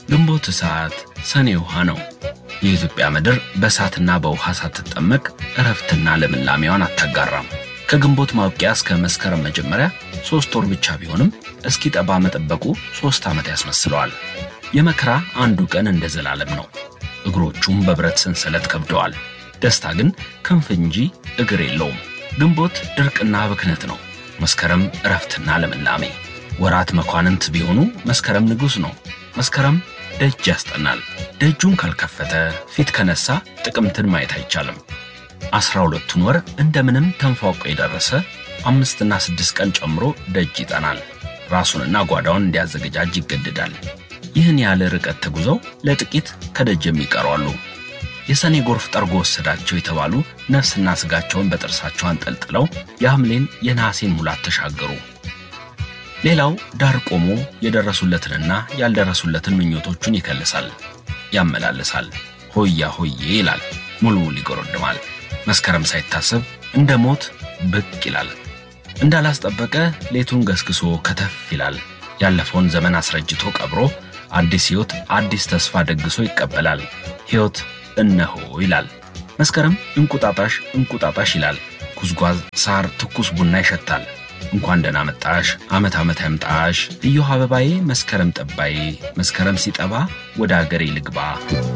ግንቦት እሳት፣ ሰኔ ውሃ ነው። የኢትዮጵያ ምድር በእሳትና በውሃ ሳትጠመቅ እረፍትና ልምላሜዋን አታጋራም። ከግንቦት ማብቂያ እስከ መስከረም መጀመሪያ ሦስት ወር ብቻ ቢሆንም እስኪጠባ መጠበቁ ሦስት ዓመት ያስመስለዋል። የመከራ አንዱ ቀን እንደ ዘላለም ነው። እግሮቹም በብረት ሰንሰለት ከብደዋል። ደስታ ግን ክንፍ እንጂ እግር የለውም። ግንቦት ድርቅና ብክነት ነው። መስከረም እረፍትና ልምላሜ። ወራት መኳንንት ቢሆኑ መስከረም ንጉሥ ነው። መስከረም ደጅ ያስጠናል። ደጁን ካልከፈተ ፊት ከነሳ ጥቅምትን ማየት አይቻልም። አስራ ሁለቱን ወር እንደምንም ተንፏቆ የደረሰ አምስትና ስድስት ቀን ጨምሮ ደጅ ይጠናል። ራሱንና ጓዳውን እንዲያዘገጃጅ ይገድዳል። ይህን ያለ ርቀት ተጉዘው ለጥቂት ከደጅ የሚቀሩ አሉ። የሰኔ ጎርፍ ጠርጎ ወሰዳቸው የተባሉ ነፍስና ሥጋቸውን በጥርሳቸው አንጠልጥለው የሐምሌን የነሐሴን ሙላት ተሻገሩ። ሌላው ዳር ቆሞ የደረሱለትንና ያልደረሱለትን ምኞቶቹን ይከልሳል፣ ያመላልሳል። ሆያ ሆዬ ይላል፣ ሙልሙል ይጎረድማል። መስከረም ሳይታሰብ እንደ ሞት ብቅ ይላል። እንዳላስጠበቀ ሌቱን ገስግሶ ከተፍ ይላል። ያለፈውን ዘመን አስረጅቶ ቀብሮ አዲስ ሕይወት አዲስ ተስፋ ደግሶ ይቀበላል። ሕይወት እነሆ ይላል። መስከረም እንቁጣጣሽ እንቁጣጣሽ ይላል። ጉዝጓዝ፣ ሳር፣ ትኩስ ቡና ይሸታል። እንኳን ደህና መጣሽ፣ ዓመት ዓመት ያምጣሽ፣ እዮሃ አበባዬ፣ መስከረም ጠባዬ፣ መስከረም ሲጠባ ወደ አገሬ ልግባ